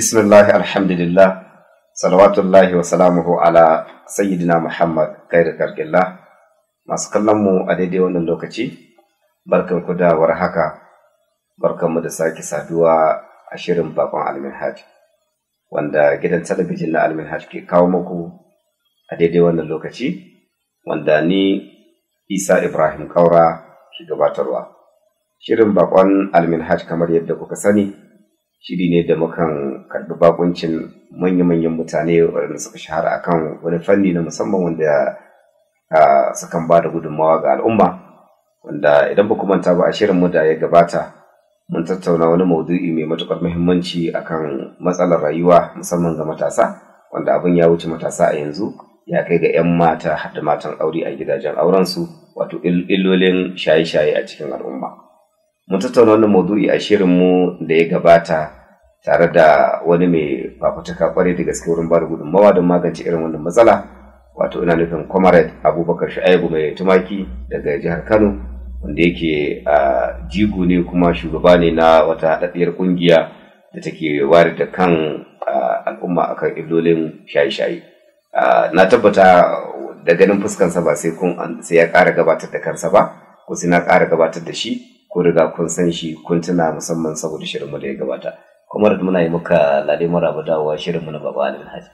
Bismillah alhamdulillah salawatullahi wa salamuhu ala sayyidina Muhammad kairu karkillah masu kallon mu a daidai wannan lokaci barkan ku da warhaka barkan mu da sake saduwa a shirin bakon alminhaj wanda gidan talabijin na alminhaj ke kawo muku a daidai wannan lokaci wanda ni Isa Ibrahim Kaura ke gabatarwa shirin bakon alminhaj kamar yadda kuka sani shiri ne da mukan karɓi bakuncin manya-manyan mutane waɗanda suka shahara akan wani fanni na musamman wanda sukan ba da gudunmawa ga al'umma wanda idan ba manta ba a shirinmu da ya gabata mun tattauna wani maudu'i mai matuƙar muhimmanci akan matsalar rayuwa musamman ga matasa wanda abin ya wuce matasa a yanzu ya kai ga 'yan mata har da matan aure a gidajen aurensu wato illolin shaye-shaye a cikin al'umma. mun tattauna wannan maudu'i a shirinmu da ya gabata tare da wani mai fafutuka kwarai da gaske wurin bada gudunmawa don magance irin wannan matsala wato ina nufin comrade abubakar shu'aibu mai tumaki daga jihar kano wanda yake a jigo ne kuma shugaba ne na wata haɗaɗɗiyar ƙungiya da take ware da kan al'umma akan illolin shaye-shaye na tabbata da ganin fuskansa ba sai ya ƙara gabatar da kansa ba ko sai na ƙara gabatar da shi ko riga kun san shi kun tuna musamman saboda shirinmu da ya gabata kuma da muna yi muka lale maraba dawowa shirinmu na baba alin haji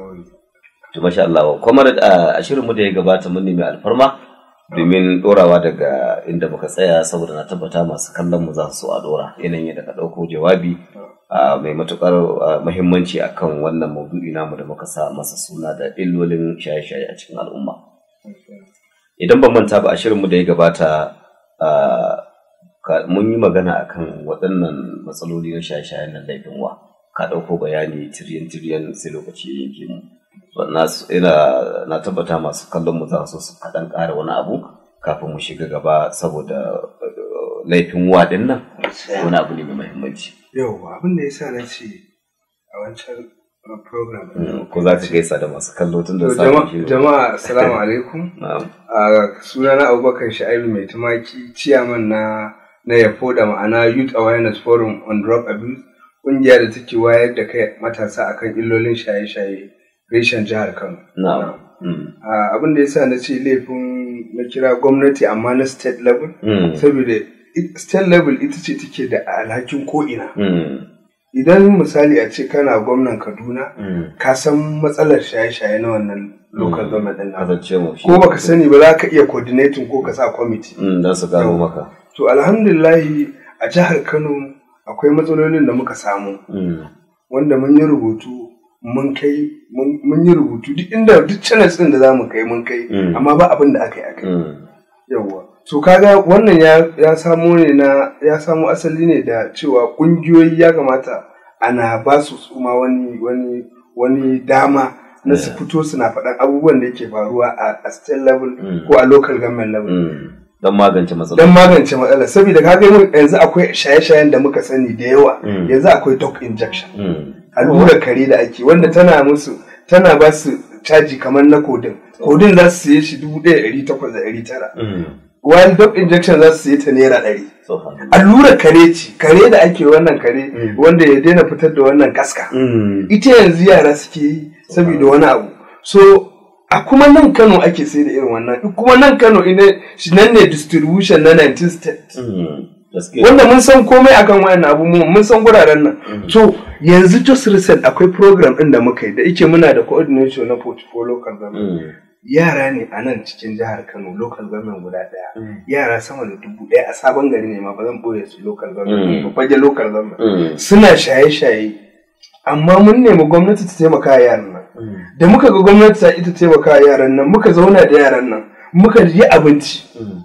to masha Allah kuma a shirinmu da ya gabata mun nemi alfarma domin dorawa daga inda muka tsaya saboda na tabbata masu kallon mu za su a dora yanayin yadda ka ɗauko jawabi mai matukar muhimmanci akan wannan maudu'i namu da muka sa masa suna da illolin shaye-shaye a cikin al'umma idan ban manta ba a shirinmu da ya gabata mun yi magana akan waɗannan matsaloli na shaye-shayen nan laifin wa ka ɗauko bayani tiryan-tiryan sai lokaci ya yanke mu na tabbata masu kallon mu za su su kaɗan ƙara wani abu kafin mu shiga gaba saboda laifin wa ɗin nan wani abu ne mai muhimmanci. Yau abin da ya sa na ce a wancan program ko za ka gaisa da masu kallo tun da samun jama'a assalamu alaikum a sunana abubakar sha'ibu mai tumaki ciyaman na na yafo da ma'ana youth awareness forum on drug abuse ƙungiya da take wayar da kai matasa akan illolin shaye-shaye reshen jihar kano abin da ya sa na ce laifin na kira gwamnati amma na state level saboda state level ita ce take da alhakin ko'ina idan misali a ce kana gwamnan kaduna ka san matsalar shaye-shaye na wannan local government din ko baka sani ba za ka iya coordinating ko ka sa committee don su gano maka to alhamdulillahi a jihar kano akwai matsalolin da muka samu wanda mun yi rubutu mun kai mun yi rubutu duk inda duk channels din da za mu kai mun kai amma ba abin da aka yi aka yi yawwa so kaga wannan ya samo ne na ya samo asali ne da cewa kungiyoyi ya kamata ana ba su suma wani wani wani dama na su fito suna faɗan abubuwan da yake faruwa a state level ko a local government level don magance matsala don magance matsala saboda kaga yanzu akwai shaye-shayen da muka sani da yawa yanzu akwai dog injection allura kare da ake wanda tana musu tana ba su caji kamar na kodin kodin za su siye shi dubu ɗaya ɗari takwas da ɗari tara while dog injection za su siye ta naira ɗari allura kare ce kare da ake wannan kare wanda ya daina fitar da wannan kaska ita yanzu yara suke yi saboda wani abu so a kuma nan kano ake sai da irin wannan kuma nan kano ina nan ne distribution na 19 state wanda mun san komai akan wayan abu mun san guraren nan so yanzu just recent akwai program ɗin da muka yi da ike muna da coordination na portfolio local government yara ne a nan cikin jihar kano local government guda ɗaya yara sama da dubu ɗaya a sabon gari ne ma ba zan ɓoye su local government ba fage local government suna shaye-shaye amma mun nemi gwamnati ta taimaka yaran nan da muka ga gwamnati ta ita taimaka yaran nan muka zauna da yaran nan muka yi abinci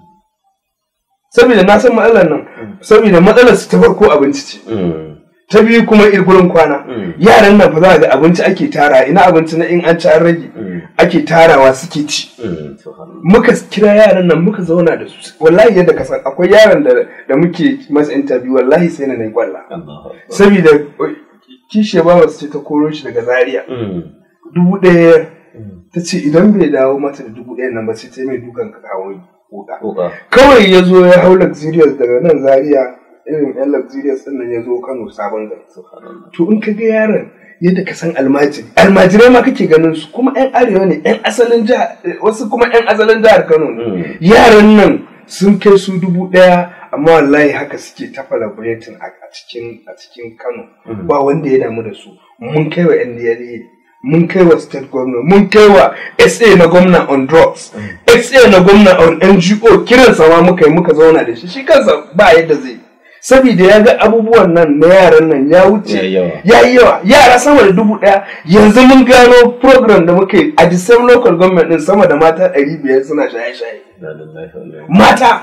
saboda na san matsalar nan saboda matsalar su ta farko abinci ce ta biyu kuma gurin kwana yaran nan fa za ga abinci ake tara ina abinci na in an ci an rage ake tarawa suke ci muka kira yaran nan muka zauna da su wallahi yadda ka san akwai yaran da muke masa interview wallahi sai na nayi kwalla saboda kishiya ba su ce ta koro shi daga zaria dubu ɗaya ta ce idan bai dawo mata da dubu ɗaya nan ba sai ta mai dukan ka kawo wuka kawai ya zo ya hau luxurious daga nan zaria irin yan luxurious din nan ya zo Kano sabon gari to in ka ga yaron yadda ka san almajiri almajirai ma kake ganin su kuma yan arewa ne yan asalin jihar wasu kuma yan asalin jihar Kano ne yaran nan sun kai su dubu ɗaya amma wallahi haka suke ta celebrating a cikin a cikin Kano ba wanda ya damu da su mun kai wa NDLA mun kai wa state governor mun kai wa SA na gwamna on drugs SA na gwamna on NGO kiran sama muka yi muka zauna da shi shi kansa ba yadda zai saboda ya ga abubuwan nan na yaran nan ya wuce ya yi yawa yara sama da dubu ɗaya yanzu mun gano program da muka yi a the same local government din sama da mata ɗari biyar suna shaye-shaye mata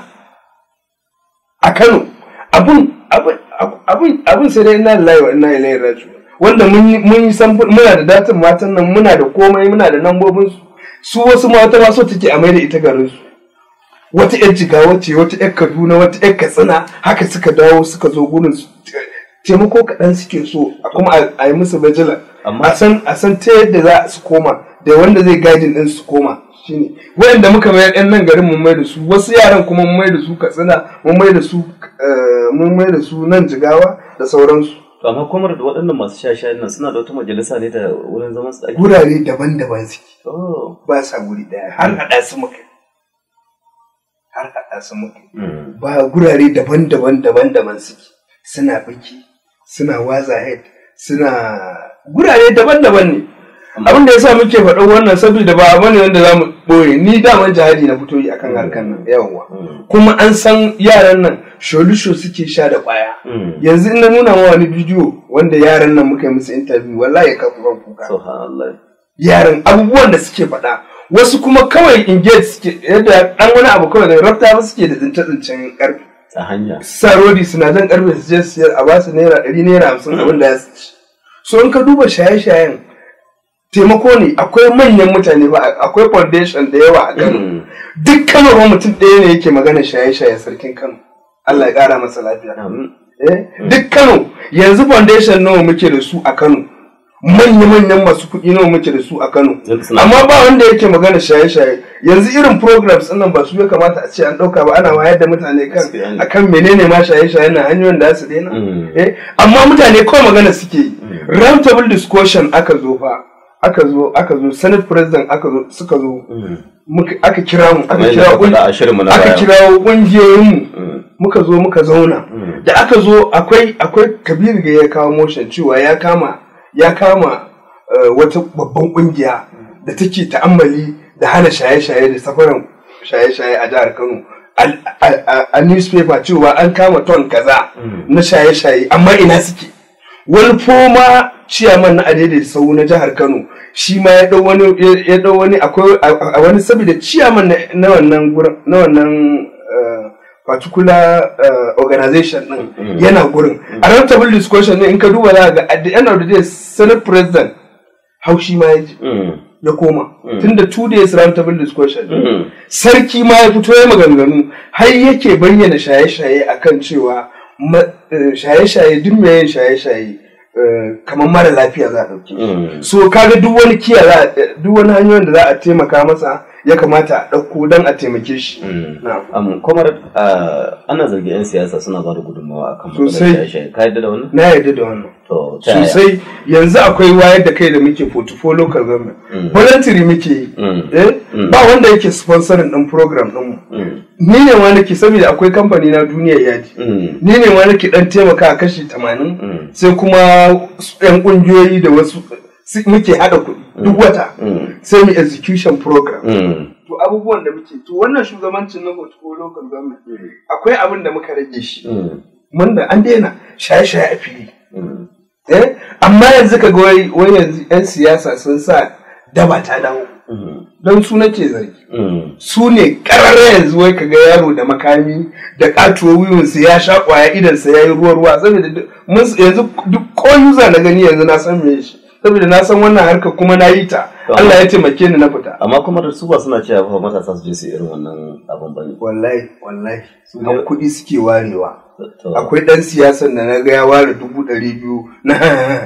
a Kano abun abun abun sai dai ina lillahi wa ina ilaihi raji'un wanda mun yi san muna da datin matan nan muna da komai muna da nambobin su su wasu mata ma so take a maida ita garin su wata yar jigawa ce wata yar kaduna wata yar katsina haka suka dawo suka zo gurin su taimako kaɗan suke so kuma a yi musu bajila a san a san ta yadda za su koma da wanda zai gadin din su koma shine wayanda muka mayar yan nan garin mun mai da su wasu yaran kuma mun mai da su katsina mun mai da su mun mai da su nan jigawa da sauransu To amma kuma da waɗannan masu shashayen nan suna da wata majalisa ne da wurin zaman su ake. Gurare daban-daban suke. Ba sa guri ɗaya har haɗa su muka. Har haɗa su muka. Ba gurare daban-daban daban-daban suke. Suna biki, suna waza head, suna gurare daban-daban ne. Abin da ya sa muke faɗo wannan saboda ba abu ne wanda za mu ɓoye ni daman jihadi na fito yi akan harkar nan yawwa. Kuma an san yaran nan sholusho suke sha da kwaya yanzu ina nuna ma wani bidiyo wanda yaran nan muka yi musu interview wallahi ka kuka kuka yaran abubuwan da suke faɗa wasu kuma kawai engage suke yadda dan wani abu kawai da rafta ba suke da tsince tsincen karfi a hanya sa rodi suna jan karfe su je siyar a basu naira ɗari naira hamsin abin da ya ci so in ka duba shaye-shayen taimako ne akwai manyan mutane ba akwai foundation da yawa a Kano duk Kano ba mutum ɗaya ne yake magana shaye-shaye sarkin Kano Allah ya ƙara masa lafiya. Duk Kano yanzu foundation nawa muke da su a Kano. Manya-manyan masu kuɗi nawa muke da su a Kano. Amma ba wanda yake magana shaye-shaye. Yanzu irin programs nan ba su ya kamata a ce an ɗauka ba ana wayar da mutane kan akan menene ma shaye-shaye na hanyoyin da su daina. Amma mutane kawai magana suke yi. Round table discussion aka zo fa. Aka zo aka zo Senate President aka zo suka zo. aka kira mu aka kira aka kira kungiyoyin mu muka zo muka zauna da aka zo akwai akwai kabiru ga ya kawo motion cewa ya kama ya kama wata babban kungiya da take ta'ammali da hana shaye-shaye da safaran shaye-shaye a jihar Kano a newspaper cewa an kama ton kaza na shaye-shaye amma ina suke wani foma ciyaman na adaidaita sau na jihar Kano shi ma ya dau wani ya dau wani akwai a wani saboda ciyaman na wannan gurin na wannan particular organization din yana gurin a roundtable discussion ne in ka duba za ga at the end of the day senate president haushi ma ya ji ya koma tunda two days roundtable discussion sarki ma ya fito ya maganganu har yake bayyana shaye-shaye akan cewa shaye-shaye duk mai yin shaye-shaye kamar mara lafiya za a ɗauke so kaga duk wani kiya duk wani hanyoyin da za a taimaka masa ya kamata a ɗauko don a taimake shi. Kwamar ana zargi 'yan siyasa suna ba da gudunmawa a kan Sosai. Ka yadda da wannan? Na yarda da wannan. To, ta yaya? Sosai yanzu akwai wayar da kai da muke portfolio local government. Voluntary muke yi. Eh? Ba wanda yake sponsoring ɗin program ɗinmu. Ni ne ma nake saboda akwai kamfani na duniyar yaji. Ni ne ma nake ɗan taimaka a kashi tamanin. Sai kuma 'yan ƙungiyoyi da wasu muke haɗa kuɗi duk wata. Sai mu execution program. to abubuwan da muke to wannan shugabancin na portfolio local government akwai abin da muka rage shi mun da an daina shaye-shaye a fili eh amma yanzu ka ga wai yanzu yan siyasa sun sa daba ta dawo don su nake zargi su ne kararra yanzu wai ka ga yaro da makami da katuwa wiwinsa ya sha kwaya idansa ya yi ruwa-ruwa saboda yanzu duk ko yuza na gani yanzu na san me shi saboda na san wannan harka kuma na yi ta Allah ya taimake ni na fita amma kuma da su ba suna cewa fa matasa su je su irin wannan abin bane wallahi wallahi su ne kuɗi suke warewa akwai ɗan siyasan da na ga ya ware dubu ɗari biyu na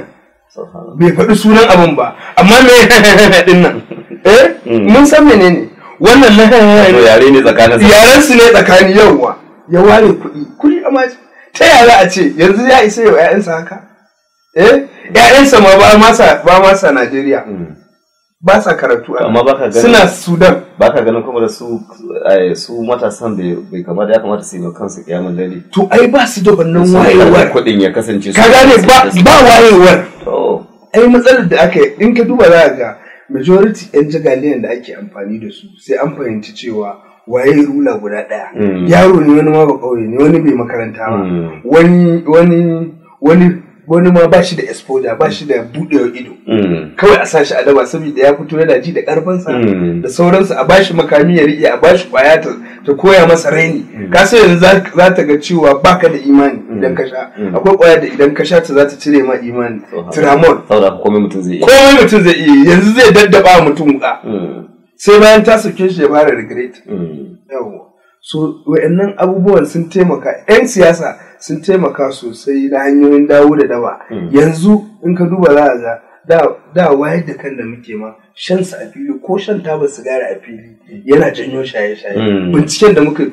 bai faɗi sunan abin ba amma me din nan eh mun san menene wannan na yare ne tsakanin yaren su ne tsakani yauwa ya ware kuɗi kuɗi amma ta yaya a ce yanzu ya isa yau 'ya'yansa haka eh 'ya'yansa ma ba masa ba masa Najeriya ba sa karatu a amma baka ganin suna Sudan baka ganin kuma da su su matasan da bai kamata ya kamata su yi kansu kiyamun dare to ai ba su da wannan wayewar kuɗin ya kasance ka gane ba ba wayewar to ai matsalar da aka yi in ka duba za ga majority yan jagaliyan da ake amfani da su sai an fahimci cewa waye rula guda ɗaya yaro ne wani ma ba kauye ne wani bai makaranta ba wani wani wani wani ma ba shi da exposure ba shi da buɗewar ido kawai a sa shi a daba saboda ya fito yana ji da ƙarfinsa da sauransu a bashi makami ya riƙe a bashi ƙwaya ta ta koya masa raini ka sai yanzu za ta ga cewa baka da imani idan ka sha akwai ƙwaya da idan ka sha ta za ta cire ma imani tramol saboda komai mutum zai iya komai mutum zai iya yanzu zai daddaba mutum wuƙa sai bayan ta sauke shi ya fara regret yawa so wa'annan abubuwan sun taimaka 'yan siyasa sun taimaka sosai na hanyoyin dawo da daba yanzu in ka duba za a ga da wayar da kan da muke ma shan sa a fili ko shan taba sigari a fili yana janyo shaye-shaye binciken da muka yi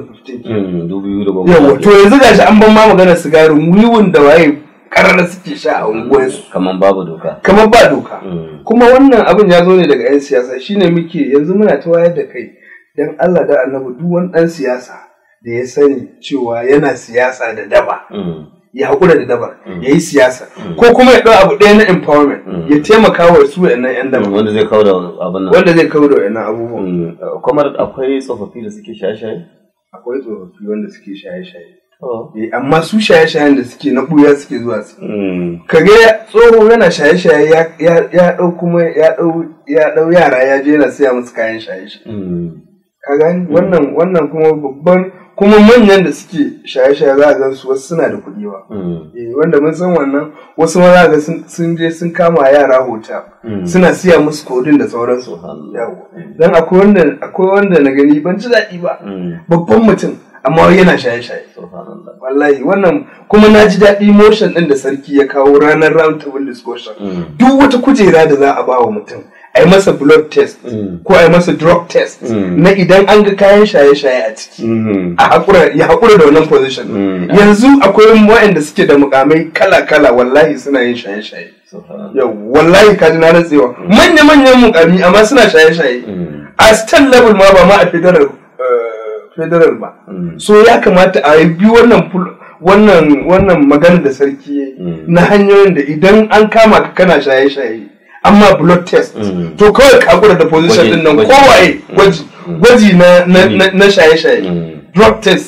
2015 yawa to yanzu gashi an ban ma maganar sigarin wiwun da waye karar suke sha a unguwarsu kamar babu doka kamar ba doka kuma wannan abin ya zo ne daga 'yan siyasa shine muke yanzu muna ta wayar da kai dan Allah da annabi duk wani ɗan siyasa da ya sani cewa yana siyasa da daba ya haƙura da dabar ya yi siyasa ko kuma ya ɗau abu ɗaya na empowerment ya taimaka wa su wa'annan 'yan daba wanda zai kawo da abin nan wanda zai kawo da wa'annan abubuwan kuma akwai tsofaffi da suke shaye-shaye akwai tsofaffi wanda suke shaye-shaye amma su shaye-shayen da suke na ɓuya suke zuwa su kaga tsoho yana shaye-shaye ya ɗau kuma ya ɗau yara ya je yana siya musu kayan shaye-shaye ka gani wannan wannan kuma babban kuma manyan da suke shaye-shaye za a ga su wasu suna da kuɗi ba wanda mun san wannan wasu ma za ga sun je sun kama yara hota suna siya musu kodin da sauransu dan akwai wanda akwai wanda na gani ban ji daɗi ba babban mutum amma yana shaye-shaye wallahi wannan kuma na ji daɗi motion ɗin da sarki ya kawo ranar round table discussion duk wata kujera da za a ba wa mutum a yi masa blood test ko a yi masa drug test na idan an ga kayan shaye-shaye a ciki a haƙura ya haƙura da wannan position yanzu akwai waɗanda suke da mukamai kala-kala wallahi suna yin shaye-shaye yau wallahi kaji na rantsewa manya-manyan mukami amma suna shaye-shaye a state level ma ba ma a federal federal ba so ya kamata a yi bi wannan wannan wannan magana da sarki na hanyoyin da idan an kama ka kana shaye-shaye amma blood test to kawai kakura da position din nan kowaye gwaji gwaji na shaye-shaye drug test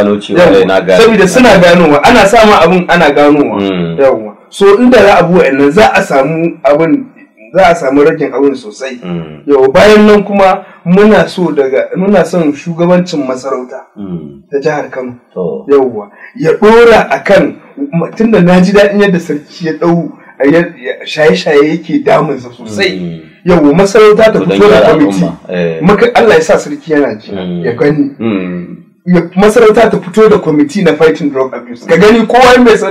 saboda suna ganowa ana sama abun ana ganowa yawwa so inda za a bi wa'annan za a samu abin za a samu ragin abin sosai yau bayan nan kuma muna so daga muna son shugabancin masarauta ta jihar kano yauwa ya dora akan tunda na ji daɗin yadda sarki ya ɗau shaye-shaye yake damunsa sosai yau masarauta ta fito da kwamiti Allah ya sa sarki yana ji ya gani masarauta ta fito da kwamiti na fighting drug abuse ka gani kowa mai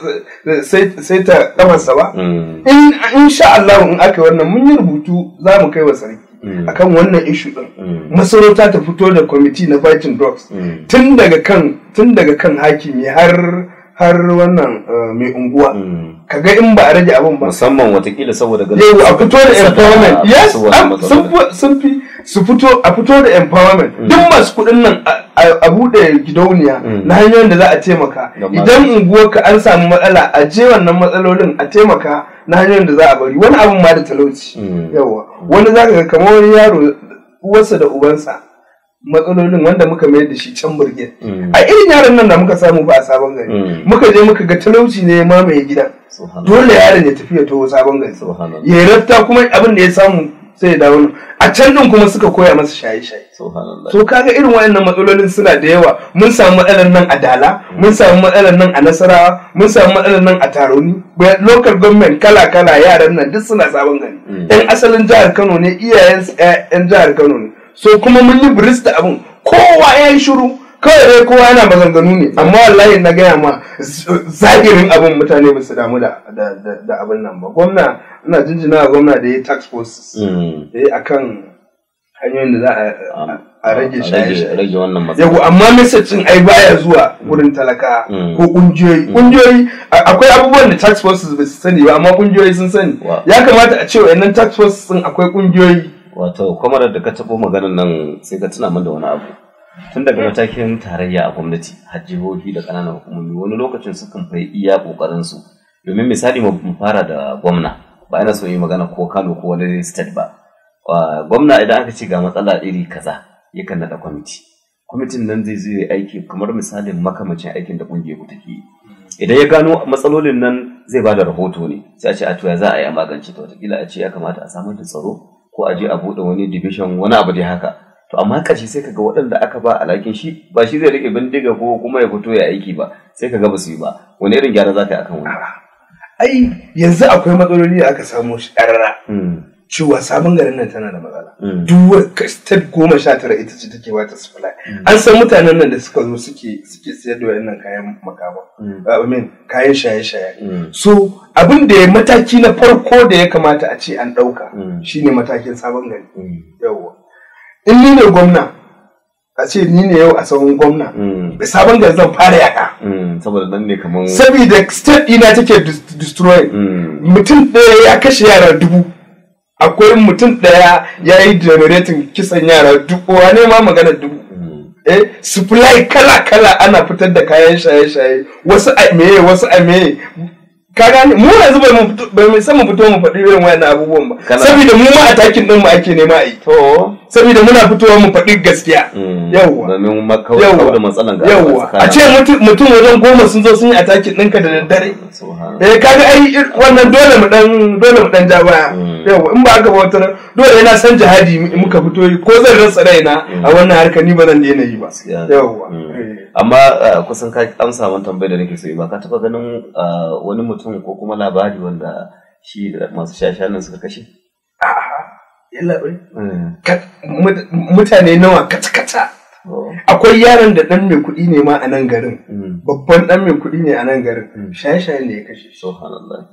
sai ta kamarsa ba in sha Allah in aka wannan mun yi rubutu za mu kai wa sarki akan wannan ishu din masarauta ta fito da kwamiti na fighting drugs tun daga kan tun daga kan hakimi har har wannan mai unguwa kaga in ba a rage abin ba musamman watakila saboda ganin yau a fito da empowerment yes sun fi su fito a fito da empowerment duk masu kuɗin nan a buɗe gidauniya na hanyoyin da za a taimaka idan unguwarka an samu matsala a je wannan matsalolin a taimaka na hanyoyin da za a bari wani abin ma da talauci yawa wani zaka ga kamar wani yaro uwarsa da ubansa matsalolin wanda muka mayar da shi can burge a irin yaron nan da muka samu ba a sabon gari muka je muka ga talauci ne ma mai gida dole yaron ya tafi ya taho sabon gari ya rafta kuma abin da ya samu sai ya dawo a can din kuma suka koya masa shaye-shaye so kaga irin waɗannan matsalolin suna da yawa mun samu matsalar nan a dala mun samu matsalar nan a nasarawa mun samu matsalar nan a taroni local government kala-kala yaran nan duk suna sabon gari yan asalin jihar kano ne iyayen yan jihar kano ne so kuma mun yi biris da abin kowa ya yi shiru kawai dai kowa yana maganganu ne amma wallahi na gaya ma zahirin abin mutane ba su damu da abin nan ba gwamna ina jinjina gwamna da ya tax forces eh akan hanyoyin da za a a rage shaye-shaye rage wannan matsala yago amma message din ai baya zuwa wurin talaka Mm. ko kungiyoyi kungiyoyi a- akwai abubuwan da tax forces ba su sani ba amma kungiyoyi sun sani Wa- ya kamata a ce wa'annan tax forces din akwai kungiyoyi wato kwamarar da ka taɓo maganar nan sai ka tuna min da wani abu tun daga matakin tarayya a gwamnati har jihohi da ƙananan hukumomi wani lokacin sukan fai iya ƙoƙarin su domin misali mu mu fara da gwamna ba ina so yi magana ko Kano ko wani state ba Wa- gwamna idan aka ce ga matsala iri kaza yakan naɗa kwamiti kwamitin nan zai zo ya aiki kamar misalin makamacin aikin da ƙungiyar ku take yi idan ya gano matsalolin nan zai ba da rahoto ne sai a ce a to ya za a yi a magance ta watakila a ce ya kamata a samar da tsaro ko a je a buɗe wani division wani abu dai haka to amma ƙarshe sai kaga waɗanda aka ba alhakin shi ba shi zai rike bindiga ko kuma ya fito ya aiki ba sai kaga ba su yi ba wani irin gyara za ka yi akan wani ai yanzu akwai matsaloli da aka samu shi ƙarara Mm, cewa sabon garin nan tana da matsala mm, duk wani state goma sha tara ita ce take wata supply an san mutanen nan da suka zo suke suke sayar da wayannan kayan makama mm, I mean kayan shaye-shaye mm, so abin da ya mataki na farko da ya kamata a ce an ɗauka Mm. shine matakin sabon gari mm, yawwa in ni ne gwamna a ce ni ne yau a sahun gwamna mm, da sabon gari zan fara yaka mm, saboda nan ne kamar saboda state ɗina take dis- destroy Mm, mutum ɗaya ya kashe yara dubu akwai mutum ɗaya ya yi generating kisan yara dubu wane ma magana dubu mm, eh supply kala kala ana fitar da kayan shaye-shaye wasu a meye wasu a meye ka gane mu yanzu bai mu fito- bai mu san mu fito mu faɗi irin wayannan abubuwan ba Kana- saboda mu ma atakin din mu ake nema a yi to saboda muna fitowa mu faɗi gaskiya mm, yawwa domin makawar da matsalan ga yawwa a ce mutu- mutum wajen goma sun zo sun yi atakin ɗinka da daddare Subhanallah. eh kaga ai ir- wannan dole mu dan dole mu dan ja baya Mm. yawwa in ba haka ba wata ran, dole yana san jihadi mu- muka fito yi ko zan rasa raina a wannan harkar ni ba zan daina yi ba Gaskiya. yawwa Mm. eh. amma uh, kusan ka amsa wani tambayar da nake so yi ba ka taba ganin uh, wani mutum ko kuma labari wanda shi da masu shashanan suka kashe A'a, yalla bai. Mm. Ka- mut- Mutane nawa kata-kata. Oh. Akwai yaron da ɗan mai kuɗi ne ma a nan garin. Mm. Babban ɗan mai kuɗi ne a nan garin. Mm. Shaye-shaye ne ya kashe shi. Subhanallah.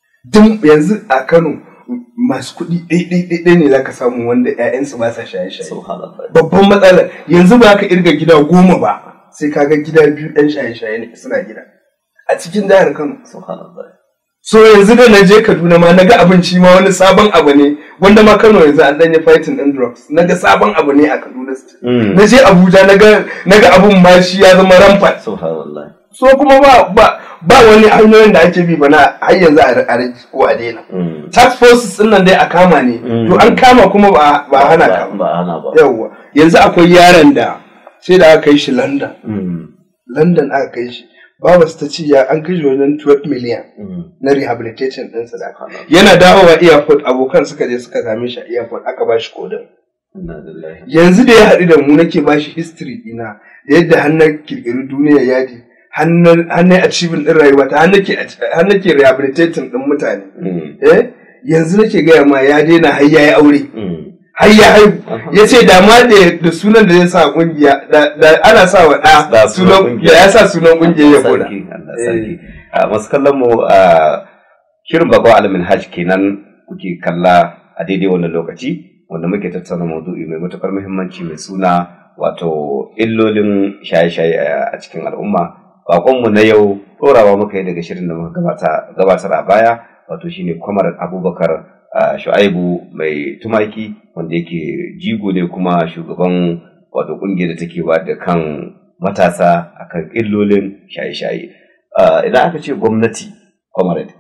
Duk yanzu a Kano masu kuɗi ɗaiɗaiɗaiɗai ne za ka samu wanda 'ya'yansu ba sa shaye-shaye. Subhanallah. Babban matsalar yanzu ba ka irga gida goma ba sai ka ga gida biyu ɗan shaye-shaye ne suna gida. A cikin jihar Kano. Subhanallah. So yanzu da na je Kaduna ma na ga abinci ma wani sabon abu ne wanda ma Kano yanzu an ɗanyi fighting ɗin drugs. Na ga sabon abu ne a Kaduna State. Mm. na je Abuja na ga na ga abun ma shi ya zama rampant Subhanallah. so kuma ba ba ba wani hanyoyin da ake bi ba na har yanzu a a rage ko a daina Mm. tax forces din nan dai a kama ne Mm. to an kama kuma ba ba hana ka Ba ba hana ba. yawwa yanzu akwai yaron da sai da aka kai shi London Mm. London aka kai shi babas ta ce ya an kai shi wajen 12 million Mm. na rehabilitation ɗinsa da aka Subhanallah. yana dawowa airport abokan suka je suka same shi a airport aka ba shi kodin Inna lillahi. yanzu da ya haɗu da mu nake ba shi history ɗina da yadda hannun kirkiri duniya yadi hannun achieving ɗin rayuwa ta hannun ke rehabilitating ɗin mutane Mm. eh yanzu nake gaya ma ya daina har ya yi aure Mm. har ya haihu Aha. ya ce da ma da da sunan da zai sa kungiya da da ana sa wa Da ɗa sunan sunan kungiya. da ya sa sunan kungiya ya koda Sarki, Allah sarki. A masu kallon mu a shirin bakon alamin hajj kenan kuke kalla a daidai wannan lokaci wanda muke tattauna maudu'i mai matukar muhimmanci mai suna wato illolin shaye-shaye a cikin al'umma. Bakonmu na yau ɗorawa muka yi daga shirin da muka gabata- gabatar a baya wato shine kwamar abubakar ah, shu'aibu mai tumaki wanda yake jigo ne kuma shugaban wato ƙungiyar da take ba da kan matasa akan illolin shaye-shaye Ah, idan aka ce gwamnati comrade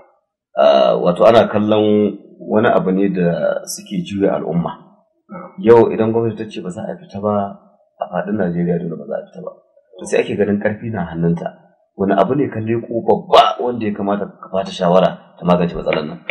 ah, wato ana kallon wani abu ne da suke juya al'umma yau idan gwamnati ta ce ba za a fita ba a faɗin najeriya dole ba za a fita ba to sai ake ganin ƙarfi na hannunta wani abu ne kan leko babba wanda ya kamata ka bata shawara ta magance matsalar nan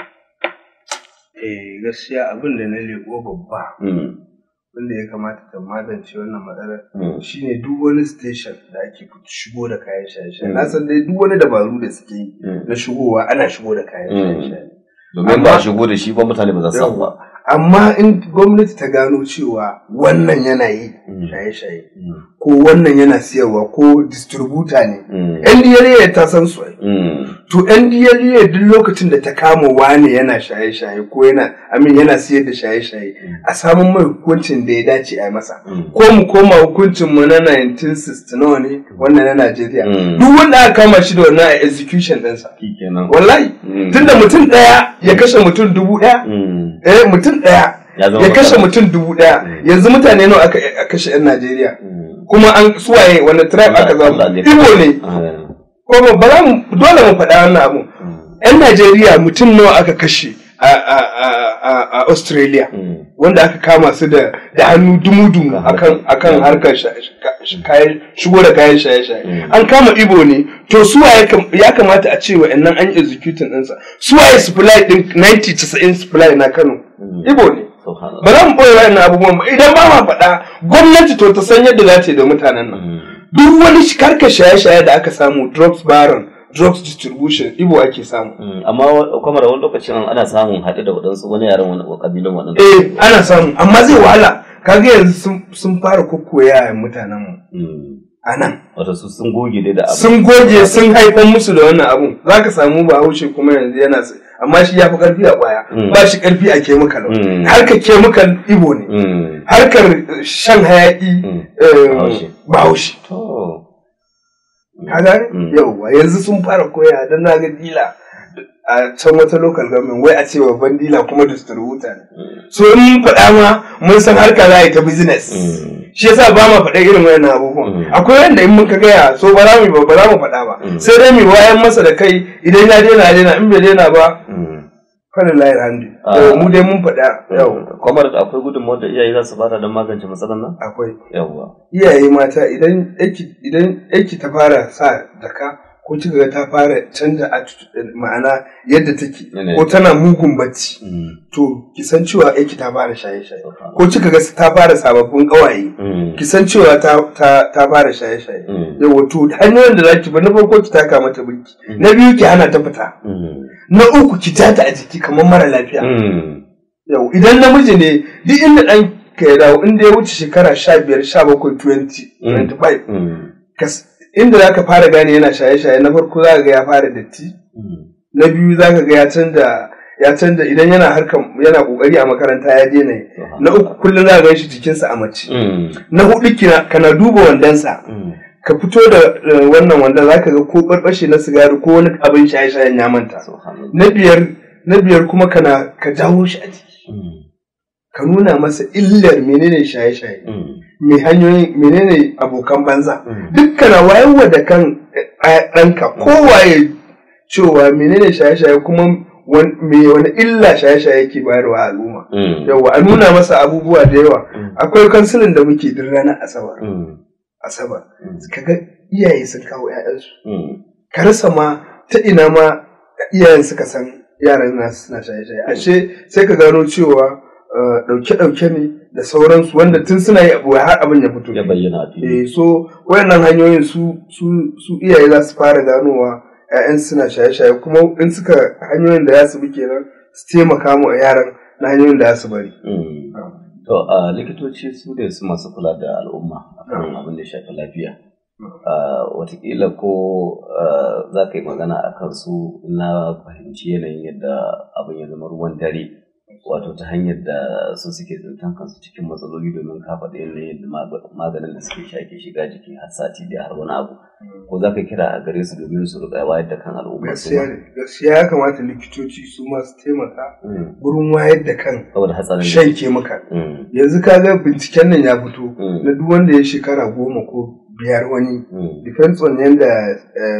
eh gaskiya abin da na leko babba Mm, wanda ya kamata ta magance wannan matsalar mm, shine duk wani station da ake shigo da kayan shaye-shaye Mm. na san dai duk wani dabaru da suke yi mm. na shigowa ana shigo da kayan Mm. shaye-shaye domin ba a shigo da shi ba mutane ba za su samu ba Yawwa. amma in gwamnati ta gano cewa wannan yana yi shaye-shaye ko wannan yana siyarwa ko distributor ne ndla ta san su to ndla duk lokacin da ta kama wane yana shaye-shaye ko yana amin yana siyar da shaye-shaye a samun mai hukuncin da ya dace a masa ko mu koma hukuncin mu na 1960 ne wannan na Najeriya duk wanda aka kama shi da wannan a execution ɗinsa wallahi tunda mutum ɗaya ya kashe mutum dubu ɗaya eh mutum ɗaya ya kashe mutum dubu ɗaya yanzu mutane nawa aka kashe 'yan Najeriya kuma an suwaye wani tribe aka zama Igbo ne kuma ba za mu dole mu faɗa wannan abu 'yan Najeriya mutum nawa aka kashe a Australia wanda aka kama su da hannu dumu-dumu akan harkar shigo da kayan shaye-shaye an kama Igbo ne to suwa ya kamata a ce wa'annan an yi executing ɗinsa suwaye supply ɗin 90-90 supply na Kano Igbo ne ba za mu ɓoye wa'annan abubuwan ba idan ba ma faɗa gwamnati to ta san yadda za ta yi da mutanen nan duk wani karka shaye-shaye da aka samu drugs baron drugs distribution ibo ake samu amma kuma da wani lokacin ana samun haɗe da waɗansu wani yaren wani ƙabilun waɗansu eh ana samu amma zai wahala kaga yanzu sun fara kokkoya mutanen mu a nan wato su sun goge dai da abu sun goge sun haifar musu da wannan abun zaka samu bahaushe kuma yanzu yana amma shi ya fi karfi a kwaya ba shi karfi a kemikal harkar kemikal ibo ne harkar shan hayaki bahaushe ka gane yauwa yanzu sun fara koya don na ga dila a can wata local government wai a ce babban dila kuma distributor ne so in faɗa ma mun san harka za a yi ta business shi yasa ba ma faɗa irin wayannan abubuwan akwai wanda in muka gaya so ba za mu ba za mu faɗa ba sai dai mu wayan masa da kai idan ya daina ya daina in bai daina ba fara layar hannu mu dai mun faɗa yau kamar da akwai gudunmawar da iyaye za su bada don magance matsalar nan akwai yawwa iyaye mata idan idan yaki ta fara sa jaka ko kika ga ta fara canza ma'ana yadda take ko tana mugun bacci to ki san cewa yaki ta fara shaye-shaye ko kika ga ta fara sababbin kawaye ki san cewa ta fara shaye-shaye yawa to hanyoyin da zaki ba na farko ki taka mata birki na biyu ki hana ta fita na uku ki jata a jiki kamar mara lafiya yau idan namiji ne duk inda dan ka ya dawo inda ya wuce shekara sha biyar sha bakwai twenty twenty five inda za ka fara gane yana shaye-shaye na farko za ka ga ya fara datti na biyu za ka ga ya canza ya canza idan yana harkar yana kokari a makaranta ya daina yi na uku kullum za ka gan shi jikinsa a mace na hudu kana duba wandonsa ka fito da wannan wanda za ka ga ko barbashe na sigari ko wani abin shaye-shayen ya manta na biyar na biyar kuma kana ka jawo shi a jiki ka nuna masa illar menene shaye-shaye me hanyoyin menene abokan banza dukkana wayarwa da kan ɗanka kowaye cewa menene shaye-shaye kuma me wani illa shaye-shaye ke bayarwa al'umma yawa a nuna masa abubuwa da yawa akwai kansilin da muke duk ranar asabar asabar kaga iyaye sun kawo 'ya'yansu ka rasa ma ta ina ma iyayen suka san yaran nasu suna shaye-shaye ashe sai ka gano cewa ɗauke-ɗauke ne da sauransu wanda tun suna yi abu har abin ya fito ya bayyana eh so wayannan hanyoyin su su iyaye za su fara ganowa ƴaƴan suna shaye-shaye kuma in suka hanyoyin da za su bi kenan su taimaka mu yaran na hanyoyin da za su bari to a likitoci su ne su masu kula da al'umma akan abin da ya shafi lafiya watakila ko za ka yi magana a kansu na fahimci yanayin yadda abin ya zama ruwan dare wato ta hanyar da su suke tsintan kansu cikin matsaloli domin ka faɗi yanayin maganin da suke shake shiga jiki har sati da har wani abu ko za ka kira a gare su domin su riƙa wayar da kan al'umma su gaskiya ya kamata likitoci su ma su taimaka gurin wayar da kan shan kemikal yanzu ka ga binciken nan ya fito na duk wanda ya shekara goma ko biyar wani depends on yanda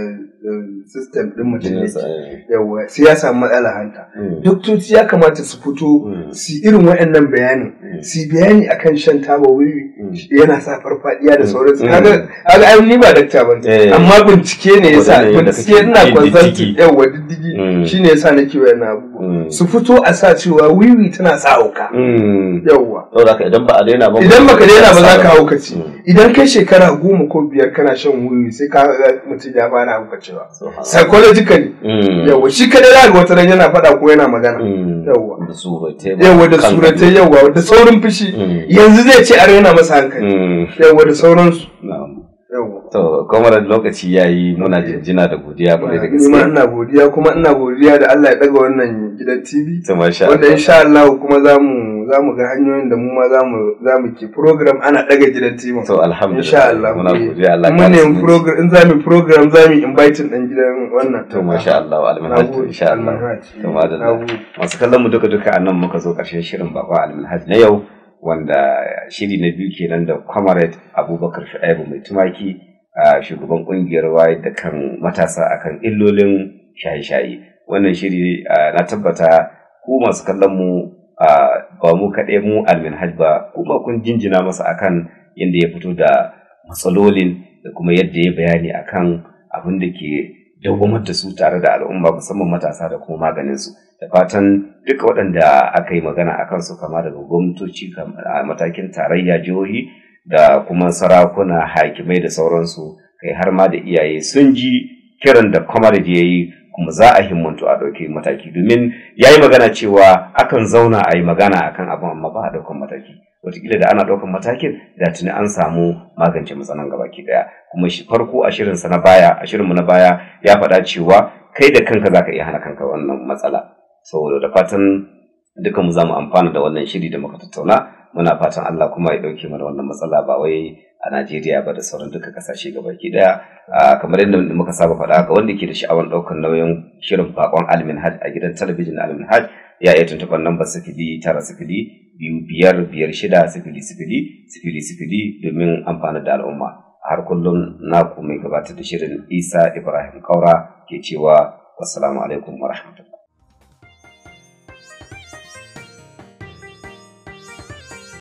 system din mutum yake yawa sai ya samu matsala hanta doktoci ya kamata su fito su irin waɗannan bayanin su bayani akan shan taba wiwi yana sa farfadiya da sauransu kaga kaga ai ni ba dakta ba amma bincike ne yasa bincike ina consulting yawa diddigi shine yasa nake wayannan abubuwa su fito a sa cewa wiwi tana sa hauka yawa saboda idan ba a daina ba idan baka daina ba za ka haukaci idan kai shekara goma ko biyar kana shan wuyi sai ka ga mutum ya fara haukacewa psychologically yawa shi kadai za ga wata ran yana faɗa ko yana magana yawa da suratai yawa da suratai yawa da saurin fushi yanzu zai ce a raina masa hankali yawa da sauransu To, kuma da lokaci ya yi muna jinjina da godiya kwarai da gaske. Nima ina godiya kuma ina godiya da Allah ya daga wannan gidan TV. To, masha Wanda insha Allah kuma za mu za mu ga hanyoyin da mu ma za mu za mu ke program ana daga gidan TV. To, alhamdulillah. Insha Allah. Muna godiya Allah Mun ne program in za mu program za mu invite din gidan wannan. To, masha Allah. Almanhaj insha Allah. To, madalla. Masu kallon mu duka duka a nan muka zo ƙarshen shirin bakwa almanhaj na yau. wanda shiri na biyu kenan da comrade abubakar shu'aibu mai tumaki a shugaban kungiyar wayar da kan matasa akan illolin shaye-shaye wannan shiri na tabbata ku masu kallon mu ba mu kaɗai mu alminhaj ba kuma kun jinjina masa akan yadda ya fito da matsalolin da kuma yadda ya bayani akan abin da ke dawwamar da su tare da al'umma musamman matasa da kuma maganinsu da fatan duka waɗanda aka yi magana a kansu kama daga gwamnatoci a matakin tarayya jihohi da kuma sarakuna hakimai da sauransu kai har ma da iyaye sun ji kiran da kwamarij ya yi kuma za a himmantu a ɗauki mataki domin ya yi magana cewa akan zauna a yi magana akan abin amma ba a ɗaukan mataki wataƙila da ana ɗaukan matakin da tuni an samu magance matsalan gabaki ɗaya kuma shi farko a shirinsa na baya a shirinmu na baya ya faɗa cewa kai da kanka za ka iya hana kanka wannan matsala saboda da fatan dukan mu za mu amfana da wannan shiri da muka tattauna muna fatan Allah kuma ya ɗauke mana wannan matsala ba wai a Najeriya ba da sauran duka kasashe gabaki ɗaya kamar yadda muka saba faɗa ga wanda ke da sha'awar ɗaukar nauyin shirin bakon Almin Hajj a gidan talabijin Almin Hajj ya iya tuntuɓar lambar sifili tara sifili biyu biyar biyar shida sifili sifili sifili sifili domin amfana da al'umma har kullum naku mai gabatar da shirin Isa Ibrahim Kaura ke cewa wassalamu alaikum wa rahmatullahi